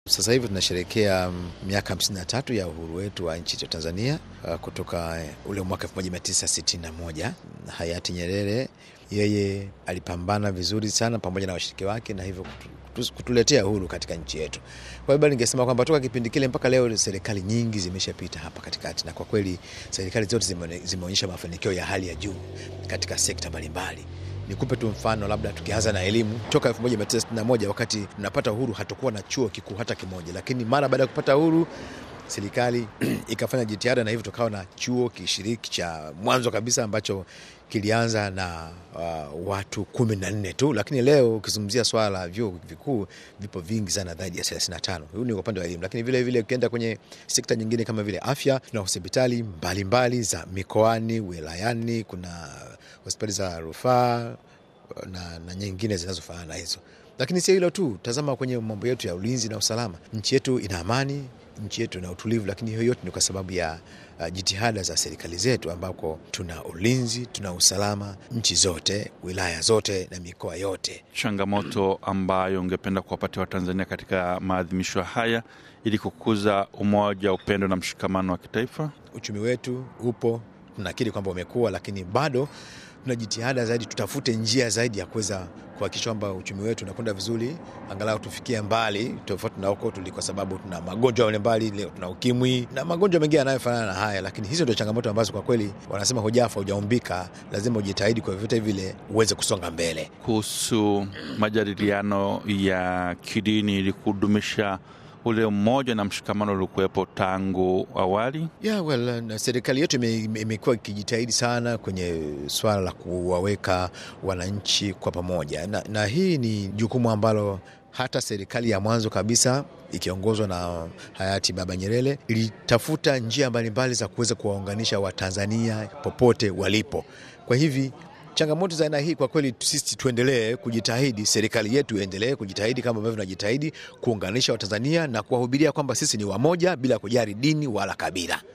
Sasa hivi tunasherehekea miaka 53 ya uhuru wetu wa nchi ya Tanzania uh, kutoka ule mwaka 1961. Hayati Nyerere yeye alipambana vizuri sana pamoja na washiriki wake na hivyo kutu, kutuletea uhuru katika nchi yetu. Kwa hivyo ningesema kwamba toka kipindi kile mpaka leo serikali nyingi zimeshapita hapa katikati, na kwa kweli serikali zote zime, zimeonyesha mafanikio ya hali ya juu katika sekta mbalimbali. Nikupe tu mfano, labda tukianza na elimu. Toka 1961 wakati tunapata uhuru, hatukuwa na chuo kikuu hata kimoja, lakini mara baada ya kupata uhuru serikali ikafanya jitihada na hivyo tukawa na chuo kishiriki cha mwanzo kabisa ambacho kilianza na uh, watu kumi na nne tu, lakini leo ukizungumzia swala la vyuo vikuu vipo vingi sana, zaidi ya 35. Huu ni upande wa elimu, lakini vile vile ukienda kwenye sekta nyingine kama vile afya, tuna hospitali mbalimbali za mikoani, wilayani, kuna hospitali za rufaa na, na nyingine zinazofanana na hizo. Lakini sio hilo tu, tazama kwenye mambo yetu ya ulinzi na usalama. Nchi yetu ina amani, nchi yetu ina utulivu, lakini hiyo yote ni kwa sababu ya uh, jitihada za serikali zetu, ambako tuna ulinzi, tuna usalama nchi zote, wilaya zote na mikoa yote. Changamoto ambayo ungependa kuwapatia Watanzania katika maadhimisho haya ili kukuza umoja, upendo na mshikamano wa kitaifa? Uchumi wetu upo, tunakiri kwamba umekuwa, lakini bado tuna jitihada zaidi, tutafute njia zaidi ya kuweza kuhakikisha kwamba uchumi wetu unakwenda vizuri, angalau tufikie mbali tofauti na huko tuli, kwa sababu tuna magonjwa mbalimbali. Leo tuna ukimwi na magonjwa mengine yanayofanana na haya, lakini hizo ndio changamoto ambazo kwa kweli wanasema hujafa hujaumbika, lazima ujitahidi kwa vyote vile uweze kusonga mbele. Kuhusu majadiliano ya kidini ili kudumisha ule umoja na mshikamano uliokuwepo tangu awali. Yeah, well, na serikali yetu imekuwa ikijitahidi sana kwenye swala la kuwaweka wananchi kwa pamoja na, na hii ni jukumu ambalo hata serikali ya mwanzo kabisa ikiongozwa na hayati Baba Nyerere ilitafuta njia mbalimbali za kuweza kuwaunganisha Watanzania popote walipo. Kwa hivi changamoto za aina hii kwa kweli, sisi tuendelee kujitahidi, serikali yetu iendelee kujitahidi kama ambavyo tunajitahidi kuunganisha Watanzania na kuwahubiria kwamba sisi ni wamoja bila kujali dini wala kabila.